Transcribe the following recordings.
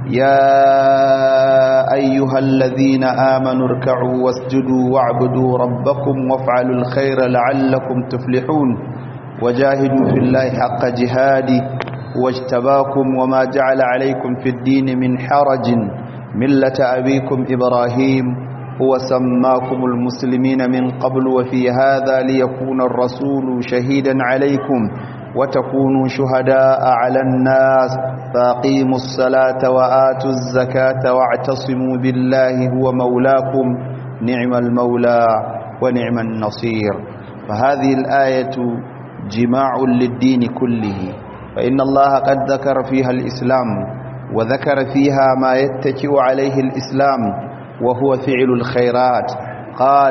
يا أيها الذين آمنوا اركعوا واسجدوا واعبدوا ربكم وافعلوا الخير لعلكم تفلحون وجاهدوا في الله حق جهاده واجتباكم وما جعل عليكم في الدين من حرج ملة أبيكم إبراهيم هو سماكم المسلمين من قبل وفي هذا ليكون الرسول شهيدا عليكم وتكونوا شهداء على الناس فاقيموا الصلاة وآتوا الزكاة واعتصموا بالله هو مولاكم نعم المولى ونعم النصير فهذه الآية جماع للدين كله فإن الله قد ذكر فيها الإسلام وذكر فيها ما يتكئ عليه الإسلام وهو فعل الخيرات قال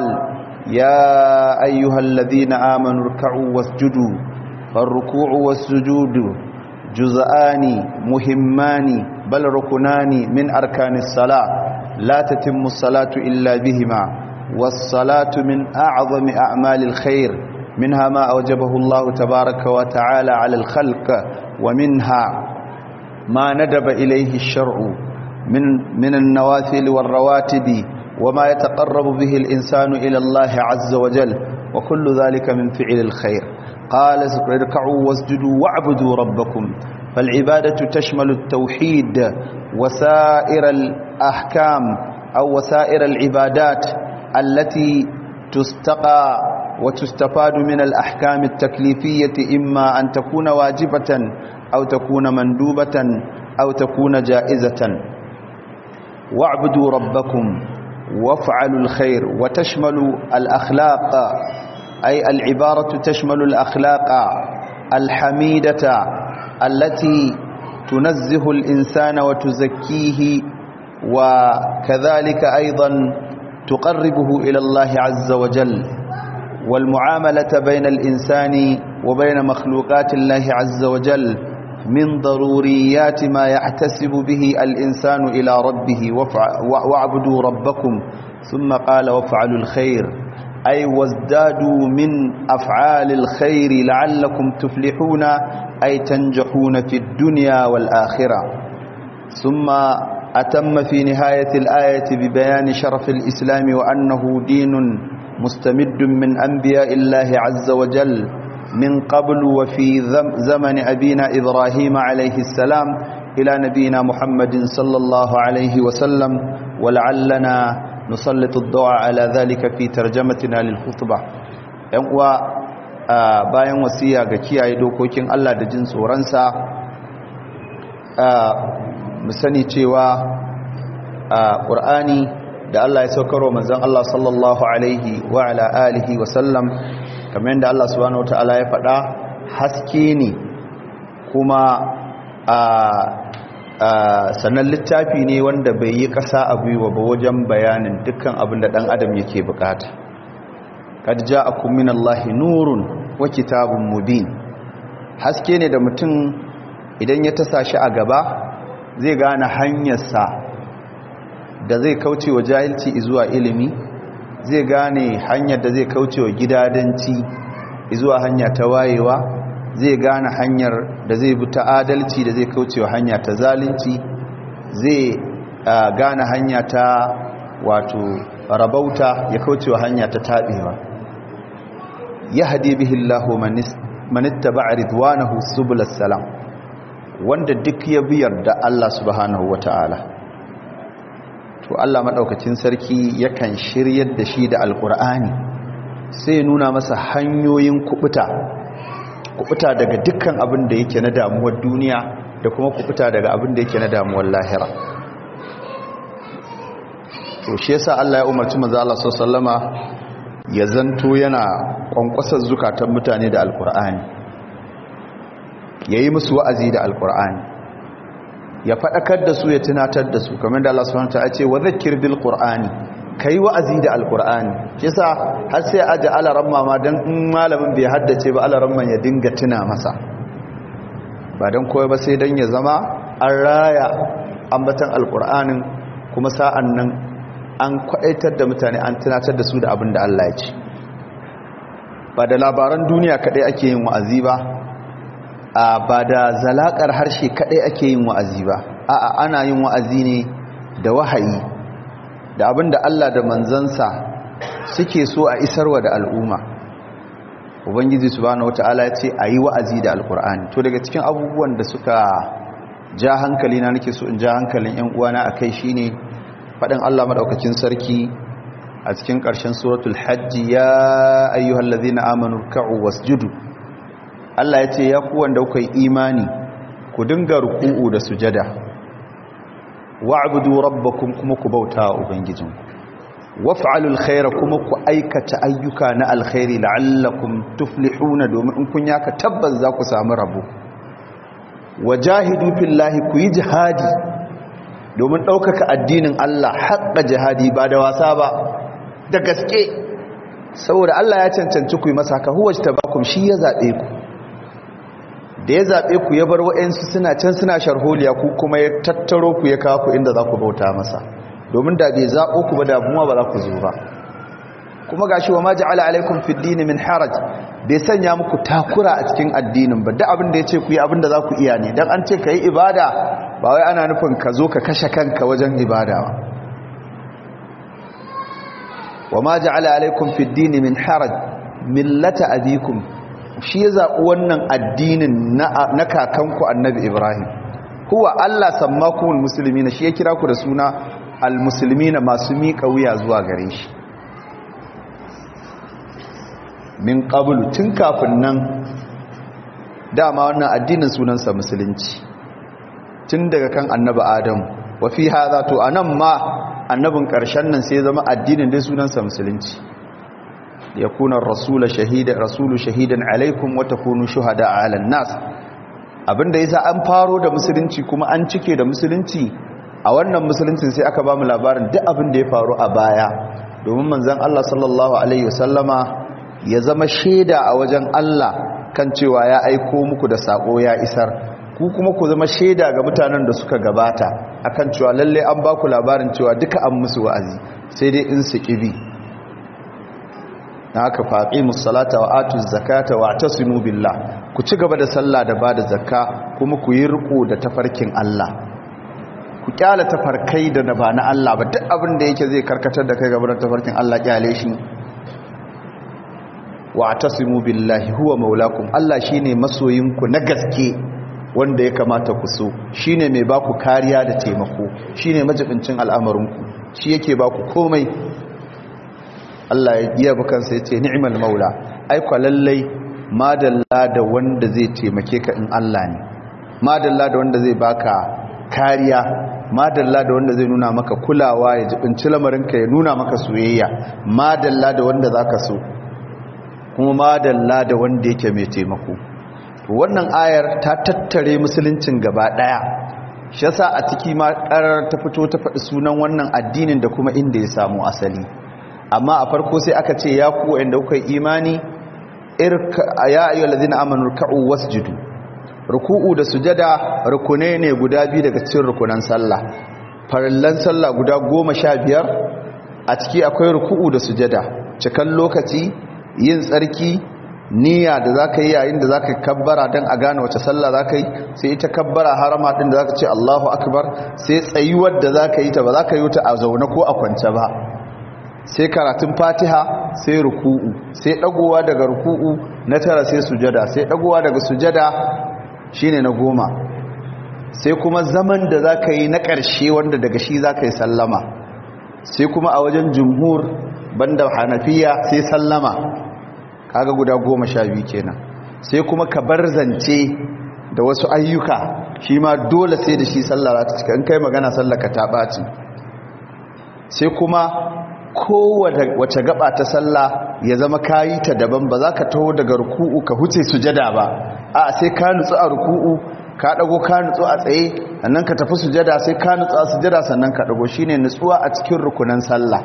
يا أيها الذين آمنوا اركعوا واسجدوا فالركوع والسجود جزءان مهمان بل ركنان من أركان الصلاة لا تتم الصلاة إلا بهما والصلاة من أعظم أعمال الخير منها ما أوجبه الله تبارك وتعالى على الخلق ومنها ما ندب إليه الشرع من, من النوافل والرواتب وما يتقرب به الإنسان إلى الله عز وجل وكل ذلك من فعل الخير قال اركعوا واسجدوا واعبدوا ربكم فالعبادة تشمل التوحيد وسائر الأحكام أو وسائر العبادات التي تستقى وتستفاد من الأحكام التكليفية إما أن تكون واجبة أو تكون مندوبة أو تكون جائزة واعبدوا ربكم وافعلوا الخير وتشمل الأخلاق أي العبارة تشمل الأخلاق الحميدة التي تنزه الإنسان وتزكيه وكذلك أيضا تقربه إلى الله عز وجل والمعاملة بين الإنسان وبين مخلوقات الله عز وجل من ضروريات ما يحتسب به الإنسان إلى ربه واعبدوا ربكم ثم قال وافعلوا الخير أي وازدادوا من أفعال الخير لعلكم تفلحون أي تنجحون في الدنيا والآخرة ثم أتم في نهاية الآية ببيان شرف الإسلام وأنه دين مستمد من أنبياء الله عز وجل من قبل وفي زمن أبينا إبراهيم عليه السلام إلى نبينا محمد صلى الله عليه وسلم ولعلنا نسلط الضوء على ذلك في ترجمتنا للخطبة ينقوى bayan wasiya ga kiyaye dokokin Allah da jin tsoronsa mu sani cewa ƙur'ani da Allah ya saukarwa manzon Allah sallallahu alaihi wa ala alihi wa sallam kamar yadda Allah subhanahu wataala ya faɗa haske ne kuma a sannan littafi ne wanda bai yi ƙasa a gwiwa ba wajen bayanin dukkan abin da ɗan adam yake bukata kad ja'akum minallahi nurun wa kitabun mubin haske ne da mutum idan ya tasa shi a gaba zai gane hanyarsa da zai kauce wa jahilci zuwa ilimi zai gane hanyar da zai kauce wa gidadanci zuwa hanya ta wayewa zai gane hanyar da zai bi ta adalci da zai kauce wa hanya ta zalunci zai gane hanya ta wato rabauta ya kauce wa hanya ta taɓewa ya hadi bihillahu manittaba ridwanahu subulas salam wanda duk ya biyar da Allah subhanahu wata'ala to Allah maɗaukacin sarki yakan shiryar da shi da alƙur'ani sai nuna masa hanyoyin kubuta kubuta daga dukkan abin da yake na damuwar duniya da kuma kubuta daga abin da yake na damuwar lahira to shi yasa Allah ya umarci manzo Allah sallama ya zanto yana kwankwasar zukatan mutane da alƙur'ani yayi musu wa'azi da alƙur'ani ya faɗakar da su ya tunatar da su kamar da Allah subhanahu wa ta'ala ce wa zakkir bil qur'ani kai wa'azi da alqur'ani kisa har sai aje alaramma ma dan in malamin bai haddace ba alaramman ya dinga tuna masa ba dan koyi ba sai dan ya zama an raya ambatan alqur'anin kuma sa'an nan an kwaitar da mutane an tunatar da su da abin da Allah ya ce ba da labaran duniya kadai ake yin wa'azi ba ba da zalakar harshe kadai ake yin wa'azi ba a'a ana yin wa'azi ne da wahayi da abinda Allah da manzansa suke so a isarwa da al'umma ubangiji subhanahu wataala ya ce ayi wa'azi da alkur'ani to daga cikin abubuwan da suka ja hankali na nake so in ja hankalin ƴan uwana akai shine fadin Allah madaukakin sarki a cikin ƙarshen suratul hajji ya ayyuhallazina amanu ruk'u wasjudu Allah ya ce ya ku wanda kuka yi imani ku dinga ruku'u da sujada wa'budu rabbakum kuma ku bauta wa ubangijinku waf'alul khaira kuma ku aikata ayyuka na alkhairi la'allakum tuflihuna domin in kun yaka tabbas za ku samu rabo wajahidu fillahi ku yi jihadi domin ɗaukaka addinin Allah haƙƙa jihadi ba da wasa ba da gaske saboda Allah ya cancanci ku yi masa haka huwa tabakum shi ya zaɓe ku da ya zaɓe ku ya bar wa'yansu suna can suna sharholiya ku kuma ya tattaro ku ya kawo ku inda za ku bauta masa domin da bai zaɓo ku ba da abuwa ba za ku zo ba kuma ga shi wa ma ja'ala alaikum fi dini min haraj bai sanya muku takura a cikin addinin ba duk abin da ya ce ku yi abin da za ku iya ne don an ce ka yi ibada ba wai ana nufin ka zo ka kashe kanka wajen ibada ba wa ma ja'ala alaikum fi dini min haraj millata abikum shi ya zaɓi wannan addinin na kakanku annabi ibrahim huwa allah sammakumul musulmi na shi ya kira ku da suna almusulmi na masu miƙa wuya zuwa gare shi min ƙabulu tun kafin nan dama wannan addinin sunansa musulunci tun daga kan annabi adam wa fi haza to anan ma annabin ƙarshen nan sai zama addinin dai sunansa musulunci yakuna rasula shahida rasulu shahidan alaikum wa takunu shuhada ala nas abinda yasa an faro da musulunci kuma an cike da musulunci a wannan musuluncin sai aka bamu labarin duk abin da ya faru a baya domin manzon Allah sallallahu alaihi wasallama ya zama shaida a wajen Allah kan cewa ya aiko muku da sako ya isar ku kuma ku zama shaida ga mutanen da suka gabata akan cewa lalle an ba ku labarin cewa duka an musu wa'azi sai dai in su kibi na haka faƙi musalata wa atu zakata wa tasimu billah ku ci gaba da sallah da ba da zakka kuma ku yi riko da tafarkin Allah ku kyala tafarkai da ba na Allah ba duk abin da yake zai karkatar da kai gaba da tafarkin Allah kyale shi wa tasimu billahi huwa maulakum Allah shine masoyinku na gaske wanda ya kamata ku so shine mai baku kariya da taimako shine majibincin al'amarinku shi yake baku komai Allah ya yi kansa ya ce ni'mal maula aikwa lallai madalla da wanda zai taimake ka in Allah ne madalla da wanda zai baka kariya madalla da wanda zai nuna maka kulawa ya jibinci lamarinka ya nuna maka soyayya madalla da wanda zaka so kuma madalla da wanda yake mai taimako wannan ayar ta tattare musuluncin gaba daya shi yasa a ciki ma karar ta fito ta faɗi sunan wannan addinin da kuma inda ya samu asali amma a farko sai aka ce ya ku inda kuka imani ya ayyuhal ladina amanu ruk'u wasjudu ruku'u da sujada rukune ne guda biyu daga cikin rukunan sallah farallan sallah guda goma sha biyar a ciki akwai ruku'u da sujada cikan lokaci yin tsarki niyya da zaka yi yayin da zaka kabbara dan a gane wace sallah zaka yi sai ita kabbara harama din da zaka ce Allahu akbar sai tsayuwar da zaka yi ta ba zaka yi ta a zaune ko a kwance ba sai karatun fatiha sai ruku'u sai dagowa daga ruku'u na tara sai sujada sai dagowa daga sujada shine na goma sai kuma zaman da zaka yi na ƙarshe wanda daga shi zaka yi sallama sai kuma a wajen jumhur banda hanafiya sai sallama kaga guda goma sha biyu kenan sai kuma ka bar zance da wasu ayyuka shi ma dole sai da shi sallah ta cika in kai magana sallaka ta ɓaci sai kuma kowace gaba ta sallah ya zama kayi ta daban ba za ka taho daga ruku'u ka huce sujada ba a sai ka nutsu a ruku'u ka dago ka nutsu a tsaye sannan ka tafi sujada sai ka nutsu a sujada sannan ka dago shine nutsuwa a cikin rukunan sallah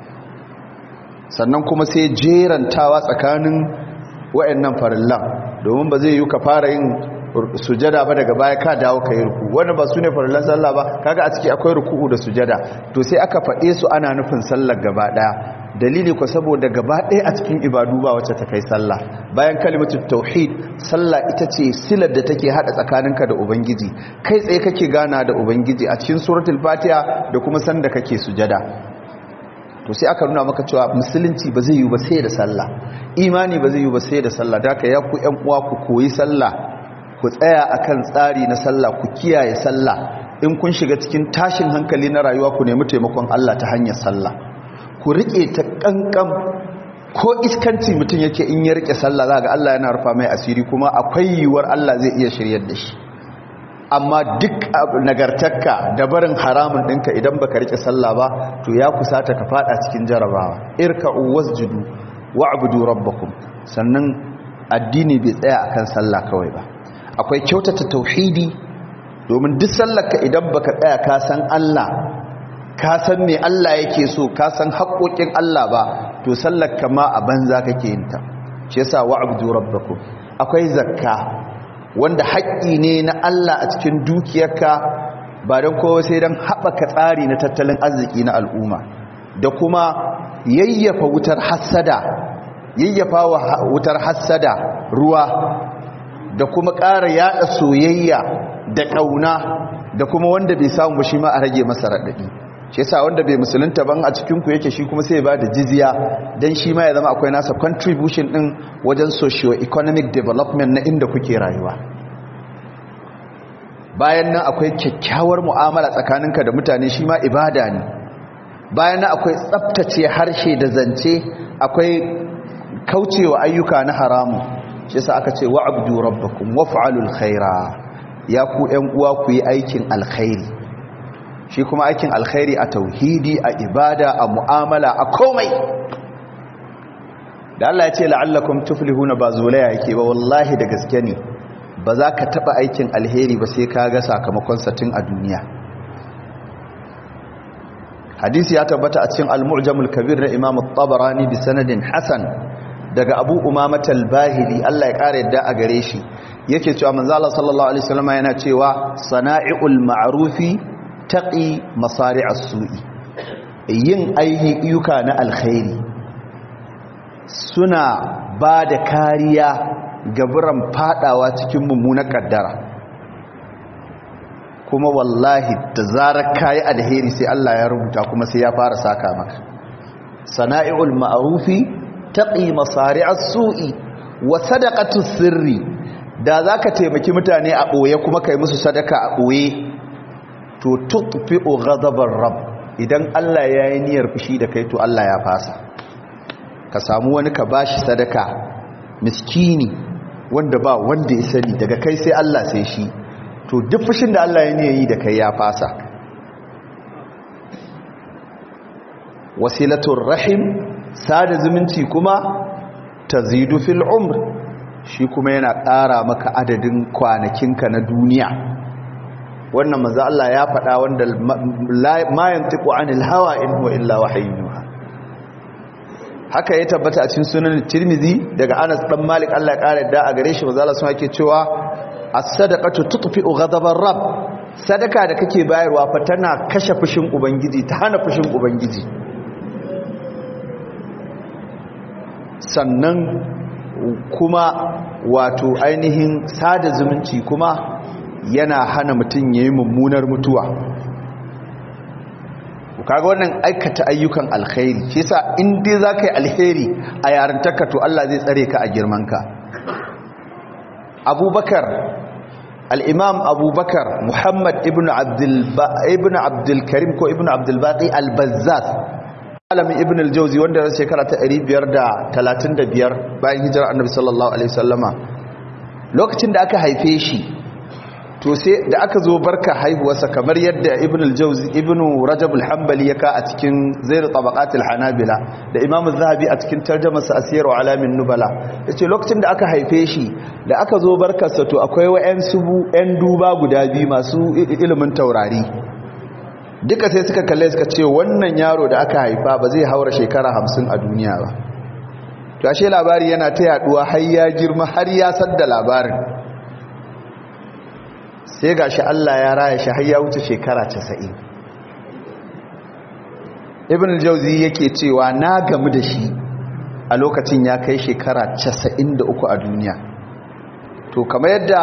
sannan kuma sai jerantawa tsakanin wayannan farillan domin ba zai yi ka fara yin sujada ba daga baya ka dawo ka yi ruku wani ba su ne farillan sallah ba kaga a ciki akwai ruku'u da sujada to sai aka faɗe su ana nufin sallar gaba ɗaya dalili ko saboda gaba ɗaya a cikin ibadu ba wacce ta kai sallah bayan kalimatu tauhid sallah ita ce silar da take hada tsakaninka da ubangiji kai tsaye kake gana da ubangiji a cikin suratul fatiha da kuma sanda kake sujada to sai aka nuna maka cewa musulunci ba zai yi ba sai da sallah imani ba zai yi ba sai da sallah da ya ku ƴan uwa ku koyi sallah ku tsaya akan tsari na sallah ku kiyaye sallah in kun shiga cikin tashin hankali na rayuwa ku nemi taimakon Allah ta hanyar sallah ku rike ta kankan ko iskanci mutum yake in ya rike sallah za ga Allah yana rufa mai asiri kuma akwai yiwuwar Allah zai iya shiryar da shi amma duk nagartakka da barin haramun ɗinka idan baka rike sallah ba to ya kusata ka fada cikin jarabawa irka'u wasjudu wa'budu rabbakum sannan addini bai tsaya akan sallah kawai ba akwai kyautata tauhidi domin duk sallarka idan baka tsaya ka san Allah ka san me Allah yake so ka san haƙoƙin Allah ba to sallarka ma a banza kake yin ta shi yasa wa'budu rabbakum akwai zakka wanda haƙƙi ne na Allah a cikin dukiyarka ba don kowa sai don haɓaka tsari na tattalin arziki na al'umma da kuma yayyafa wutar hassada yayyafa wa wutar hassada ruwa da kuma ƙara yaɗa soyayya da ƙauna da kuma wanda bai samu ba shi ma a rage masa raɗaɗi shi yasa wanda bai musulunta ban a cikin ku yake shi kuma sai ba da jizya dan shi ma ya zama akwai nasa contribution din wajen socio economic development na inda kuke rayuwa bayan nan akwai kyakkyawar mu'amala tsakaninka da mutane shi ma ibada ne bayan nan akwai tsaftace harshe da zance akwai kaucewa ayyuka na haramu shi yasa aka ce wa'budu rabbakum waf'alul khaira ya ku ƴan uwa ku yi aikin alkhairi shi kuma aikin alkhairi a tauhidi a ibada a mu'amala a komai da Allah ya ce la'allakum tuflihuna ba zulaya yake ba wallahi da gaske ne ba za ka taba aikin alheri ba sai ka ga sakamakon satin a duniya hadisi ya tabbata a cikin al-mu'jamul kabir na imam at-tabarani bi sanadin hasan daga abu umamah al-bahili Allah ya kare yadda a gare shi yake cewa manzo Allah sallallahu alaihi wasallam yana cewa sana'iul ma'rufi taƙi masari a su'i yin ayyuka na alkhairi suna ba da kariya gaburan fadawa cikin mummunan kaddara kuma wallahi da zarar kayi alheri sai Allah ya rubuta kuma sai ya fara saka maka sana'i'ul ma'rufi taqi masari as-su'i wa sadaqatu sirri da zaka taimaki mutane a boye kuma kai musu sadaka a boye to tutfi'u ghadabar rabb idan Allah ya yi niyyar fushi da kai to Allah ya fasa ka samu wani ka bashi sadaka miskini wanda ba wanda ya sani daga kai sai Allah sai shi to duk fushin da Allah ya niyyar yi da kai ya fasa wasilatul rahim sada zumunci kuma tazidu fil umr shi kuma yana ƙara maka adadin kwanakinka na duniya wannan manzo Allah ya faɗa wanda ma yantiqu anil hawa in huwa illa wahyuha haka ya tabbata a cikin sunan Tirmidhi daga Anas dan Malik Allah ya kare da a gare shi manzo Allah sun yake cewa as-sadaqatu tutfi'u ghadabar rabb sadaka da kake bayarwa fa tana kashe fushin ubangiji ta hana fushin ubangiji sannan kuma wato ainihin sada zumunci kuma yana hana mutum ya yi mummunar mutuwa kaga wannan aikata ayyukan alkhairi shi yasa in dai za ka yi alheri a yarintarka to Allah zai tsare ka a girmanka abubakar al'imam abubakar muhammad ibn abdulkarim ko ibn abdulbaƙi al-bazzaz alamin ibn al-jauzi wanda ya shekara ta 535 bayan hijirar annabi sallallahu alaihi wasallama lokacin da aka haife shi to sai da aka zo barka haihuwarsa kamar yadda ibn al-jawzi ibn rajab al-hanbali ya ka a cikin zair tabaqat al-hanabila da imam az-zahabi a cikin tarjumar sa asir wa alamin nubala yace lokacin da aka haife shi da aka zo barkarsa to akwai wayan subu yan duba guda biyu masu ilimin taurari duka sai suka kalle suka ce wannan yaro da aka haifa ba zai haura shekara 50 a duniya ba to ashe labari yana ta yaduwa har ya girma har ya sadda labarin sai ga shi Allah ya raya shi har ya wuce shekara casa'in ibn al-jawzi yake cewa na gamu da shi a lokacin ya kai shekara 93 a duniya to kamar yadda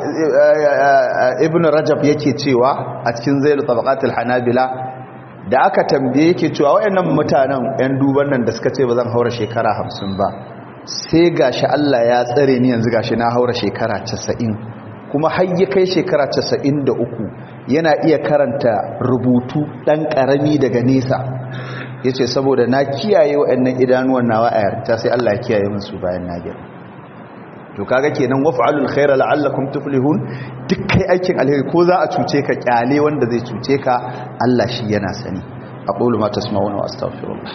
ibn rajab yake cewa a cikin zailu tabaqatul hanabila da aka tambaye yake cewa wayannan mutanen yan duban nan da suka ce ba zan haura shekara 50 ba sai gashi Allah ya tsare ni yanzu gashi na haura shekara 90 kuma har ya kai shekara 93 yana iya karanta rubutu dan karami daga nesa yace saboda na kiyaye wayannan idanuwan nawa a yarta sai Allah ya kiyaye min su bayan na girma to kaga kenan waf'alul khaira la'allakum tuflihun duk kai aikin alheri ko za a cuce ka kyale wanda zai cuce ka Allah shi yana sani aqulu ma tasma'una wa astaghfirullah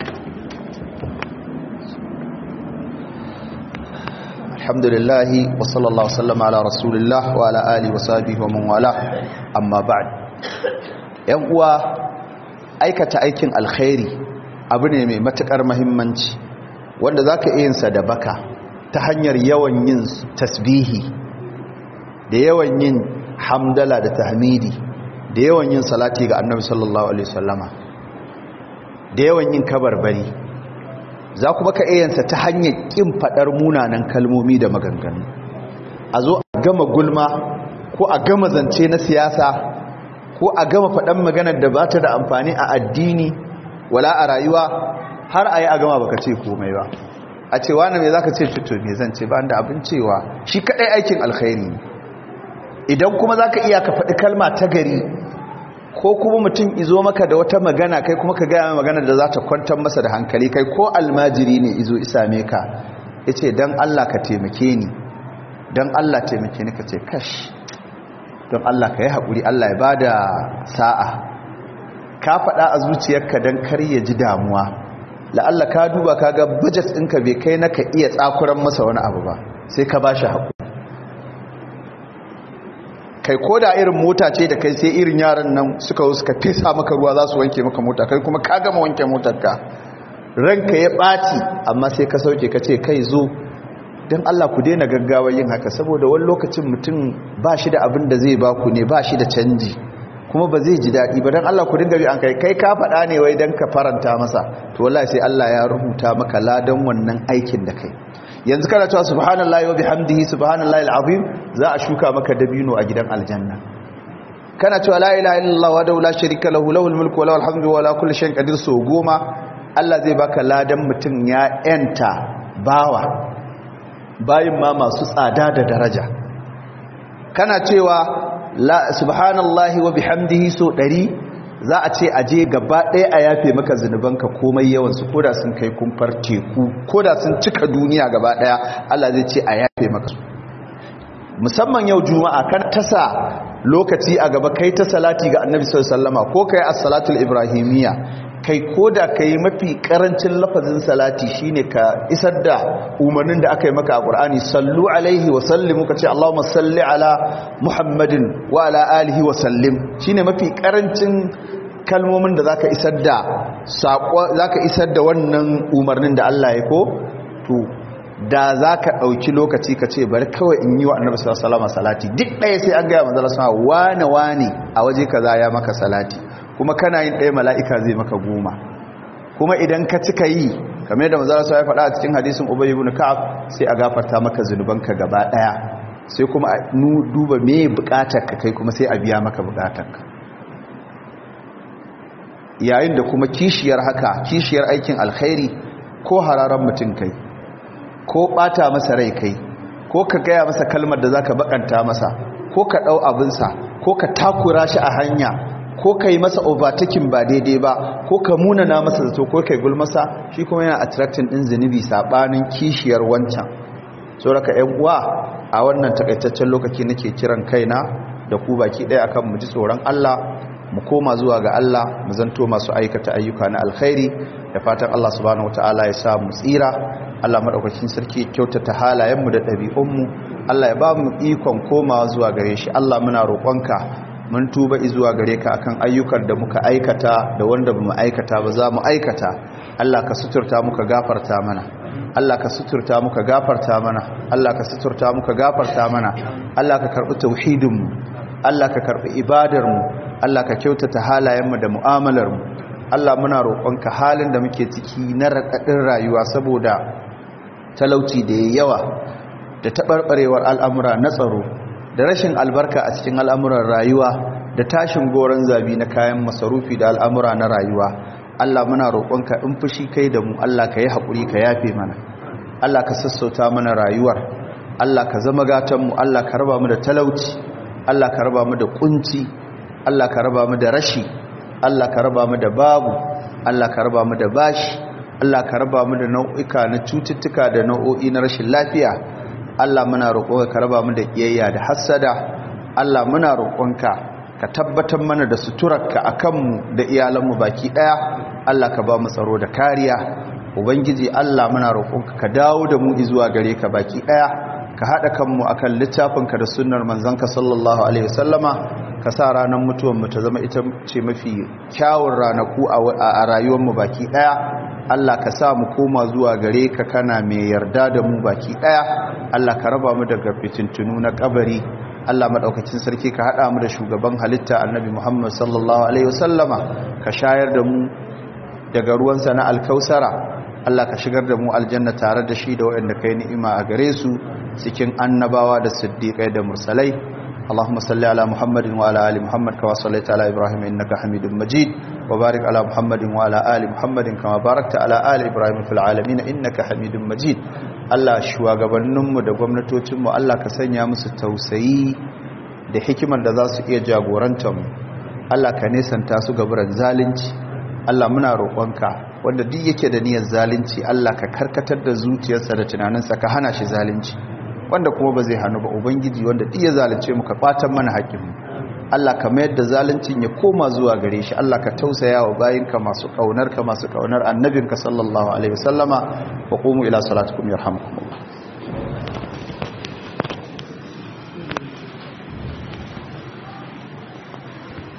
alhamdulillah wa sallallahu sallama ala rasulillah wa ala alihi wa sahbihi wa man wala amma ba'd yan uwa aikata aikin alkhairi abu ne mai matukar muhimmanci wanda zaka iya yin sa da baka ta hanyar yawan yin tasbihi da yawan yin hamdala da tahmidi da yawan yin salati ga annabi sallallahu alaihi wasallama da yawan yin kabarbari za ku baka iyansa ta hanyar kin fadar munanan kalmomi da maganganu a zo a gama gulma ko a gama zance na siyasa ko a gama faɗan maganar da ba ta da amfani a addini wala a rayuwa har a yi a gama baka ce komai ba a ce wani mai za ka ce fito mai zan ce ba da abin cewa shi kaɗai aikin alkhairi ne idan kuma za ka iya ka faɗi kalma ta gari ko kuma mutum izo maka da wata magana kai kuma ka gaya magana da za ta kwantar masa da hankali kai ko almajiri ne izo isame ka ya ce don allah ka taimake ni don allah taimake ni ka ce kash don allah ka yi haƙuri allah ya ba da sa'a ka faɗa a zuciyarka don kar ya ji damuwa la'alla ka duba ka ga budget ɗinka bai kai na ka iya tsakuran masa wani abu ba sai ka ba shi haƙu kai ko da irin mota ce da kai sai irin yaran nan suka suka fesa maka ruwa za su wanke maka mota kai kuma ka gama wanke motarka ranka ya ɓaci amma sai ka sauke ka ce kai zo don Allah ku daina gaggawa yin haka saboda wani lokacin mutum ba shi da abin da zai baku ne ba shi da canji kuma ba zai ji daɗi ba don Allah ku dinga bi an kai kai ka faɗa ne wai don ka faranta masa to wallahi sai Allah ya rubuta maka ladan wannan aikin da kai yanzu kana cewa subhanallahi wa bihamdihi subhanallahi alazim za a shuka maka dabino a gidan aljanna kana cewa la ilaha illallah wa la sharika lahu lahul mulku wa lahul hamdu wa la kulli shay'in qadir so goma Allah zai baka ladan mutum ya yanta bawa bayin ma masu tsada da daraja kana cewa subhanallahi wa bihamdihi so ɗari za a ce aje gaba ɗaya a yafe maka zunubanka komai yawansu koda sun kai kumfar teku koda sun cika duniya gaba ɗaya Allah zai ce a yafe maka su musamman yau juma'a kan tasa lokaci a gaba kai ta salati ga annabi sallallahu ko kai as-salatul ibrahimiyya kai koda kai mafi karancin lafazin salati shine ka isar da umarnin da aka yi maka a Qur'ani sallu alaihi wa sallimu kace Allahumma salli ala Muhammadin wa ala alihi wa sallim shine mafi karancin kalmomin da zaka isar da sako zaka isar da wannan umarnin da Allah ya ko to da zaka dauki lokaci kace bari kawai in yi wa Annabi sallallahu alaihi wasallam salati duk ɗaya sai an ga manzo sallallahu wane wane a waje kaza ya maka salati kuma kana yin ɗaya mala'ika zai maka goma kuma idan ka cika yi kamar yadda manzo sallallahu ya faɗa a cikin hadisin Ubay ibn Ka'ab sai a gafarta maka zunubanka gaba ɗaya sai kuma a duba me bukatar ka kai kuma sai a biya maka bukatar ka yayin da kuma kishiyar haka kishiyar aikin alkhairi ko hararan mutum kai ko bata masa rai kai ko ka gaya masa kalmar da zaka bakanta masa ko ka dau abinsa ko ka takura shi a hanya ko ka yi masa overtaking ba daidai ba ko ka munana masa zato ko ka yi gulmasa shi kuma yana attracting din zunubi sabanin kishiyar wancan sauraka yan uwa a wannan takaitaccen lokaci nake kiran kaina da ku baki ɗaya akan mu ji tsoron Allah mu koma zuwa ga Allah mu zanto masu aikata ayyuka na alkhairi da fatan Allah subhanahu wataala ya sa mu tsira Allah madaukakin sarki kyautata halayenmu da ɗabi'unmu Allah ya ba mu ikon komawa zuwa gare shi Allah muna roƙonka mun tuba zuwa gare ka akan ayyukan da muka aikata da wanda bamu aikata ba za mu aikata Allah ka suturta muka gafarta mana Allah ka suturta muka gafarta mana Allah ka suturta muka gafarta mana Allah ka karbi tauhidinmu Allah ka karbi ibadarmu Allah ka kyautata halayenmu da mu'amalarmu Allah muna roƙonka halin da muke ciki na raɗaɗin rayuwa saboda talauci da ya yawa da taɓarɓarewar al'amura na tsaro da rashin albarka a cikin al'amuran rayuwa da tashin goron zabi na kayan masarufi da al'amura na rayuwa Allah muna roƙonka in fushi kai da mu Allah ka yi haƙuri ka yafe mana Allah ka sassauta mana rayuwar Allah ka zama gatanmu Allah ka raba mu da talauci Allah ka raba mu da kunci Allah ka raba mu da rashi Allah ka raba mu da babu Allah ka raba mu da bashi Allah ka raba mu da nau'ika na cututtuka da nau'o'i na rashin lafiya Allah muna roƙonka ka raba mu da kiyayya da hassada Allah muna roƙonka ka tabbatar mana da suturarka akan mu da iyalanmu baki daya Allah ka ba mu tsaro da kariya ubangiji Allah muna roƙonka ka dawo da mu zuwa gare ka baki daya ka haɗa kanmu akan littafinka da sunnar manzanka sallallahu alaihi wasallama ka sa ranar mutuwar mu ta zama ita ce mafi kyawun ranaku a rayuwarmu baki ɗaya Allah ka sa mu koma zuwa gare ka kana mai yarda da mu baki ɗaya Allah ka raba mu daga fitintunu na kabari Allah maɗaukacin sarki ka haɗa mu da shugaban halitta annabi Muhammad sallallahu alaihi wasallama ka shayar da mu daga ruwansa na alkausara Allah ka shigar da mu aljanna tare da shi da waɗanda kai ni'ima a gare su cikin annabawa da siddiƙai da mursalai اللهم صل على محمد وعلى ال محمد كما صليت على ابراهيم انك حميد مجيد وبارك على محمد وعلى ال محمد كما باركت على ال ابراهيم في العالمين انك حميد مجيد Allah shugabanninmu da gwamnatocinmu Allah ka sanya musu tausayi da hikimar da za su iya jagorantar mu Allah ka nesanta su gaburan zalunci Allah muna roƙonka wanda duk yake da niyyar zalunci Allah ka karkatar da zuciyarsa da tunaninsa ka hana shi zalunci wanda kuma ba zai hannu ba ubangiji wanda iya zalunce mu ka kwatan mana haƙƙinmu Allah ka mayar da zaluncin ya koma zuwa gare shi Allah ka tausaya wa bayinka masu kaunar ka masu kaunar annabinka sallallahu alaihi wasallama wa qumu ila salatikum yarhamukum